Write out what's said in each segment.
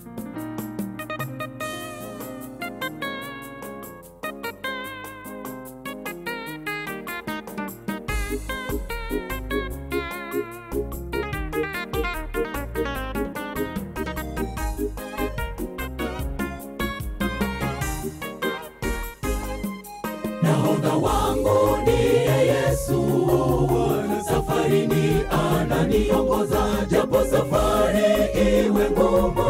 nahodha wangu ndiye Yesu, safarini ananiongoza, japo safari iwe ngumu,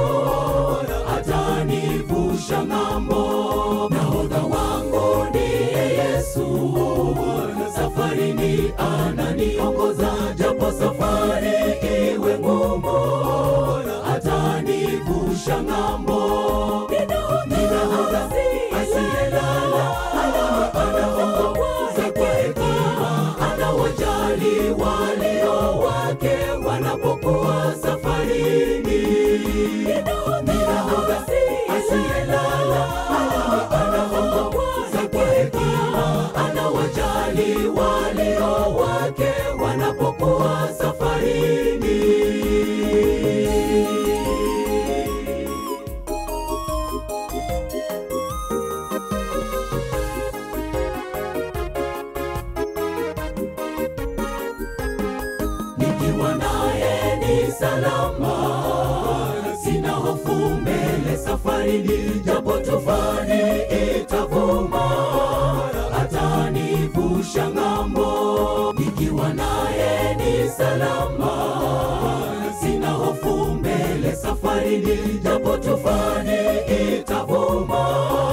atanivusha ng'ambo. Nahodha wangu ndiye Yesu, safarini ananiongoza, japo safari iwe ngumu, atanivusha ng'ambo. Ni nahodha asiyelala anaongoza kwa hekima, anawajali walio wake wanapokuwa safarini. Ni nahodha asiyelala, anaongoza kwa hekima, anawajali walio wake wanapokuwa safarini. nikiwa naye ni salama, sina hofu mbele safarini, japo tufani itavuma, atanivusha ng'ambo. Nikiwa naye ni salama, sina hofu mbele safarini, japo tufani itavuma,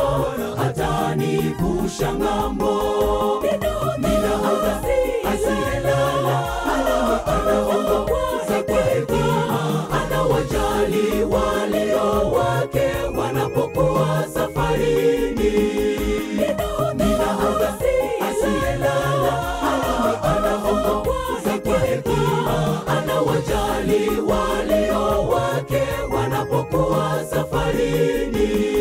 atanivusha ng'ambo. Ni nahodha asiyelala anaongoza kwa hekima, anawajali walio wake wanapokuwa safarini. Ni nahodha asiyelala, anaongoza kwa hekima, anawajali walio wake wanapokuwa safarini.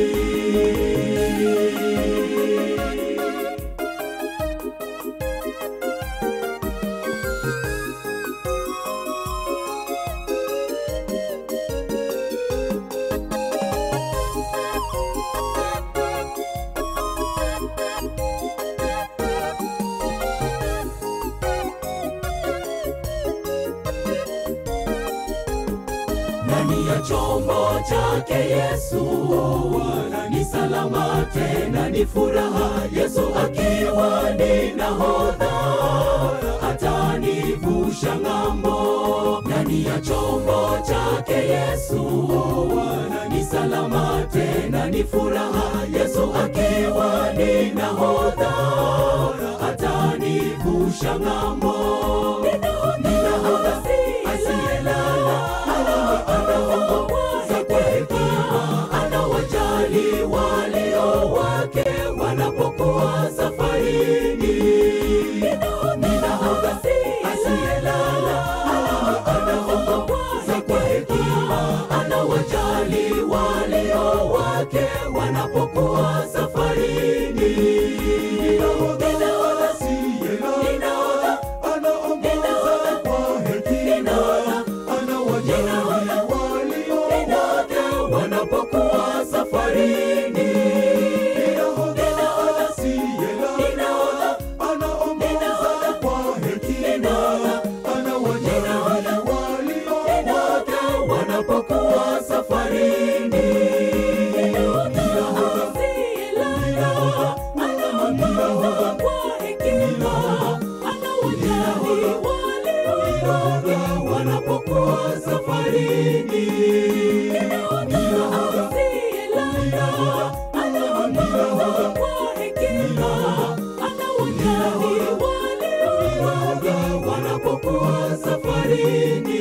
ndani ya chombo chake Yesu ni salama tena ni furaha. Yesu akiwa ni nahodha atanivusha ng'ambo. Ndani ya chombo chake Yesu ni salama tena ni furaha. Yesu akiwa ni nahodha atanivusha ng'ambo. Ni nahodha asiyelala anaongoza kwa hekima, anawajali walio wake wanapokuwa safarini. Ni nahodha asiyelala, anaongoza kwa hekima, anawajali walio wake wanapokuwa safarini. Ni nahodha asiyelala, anaongoza kwa hekima, anawajali walio wake wanapokuwa safarini. Nahodha asiyelala, anaongoza kwa hekima, anawajali walio wake wanapokuwa safarini. Nahodha asiyelala, anaongoza kwa hekima, anawajali walio wake wanapokuwa safarini. Nahodha asiyelala, anaongoza kwa hekima, anawajali walio wake wanapokuwa safarini.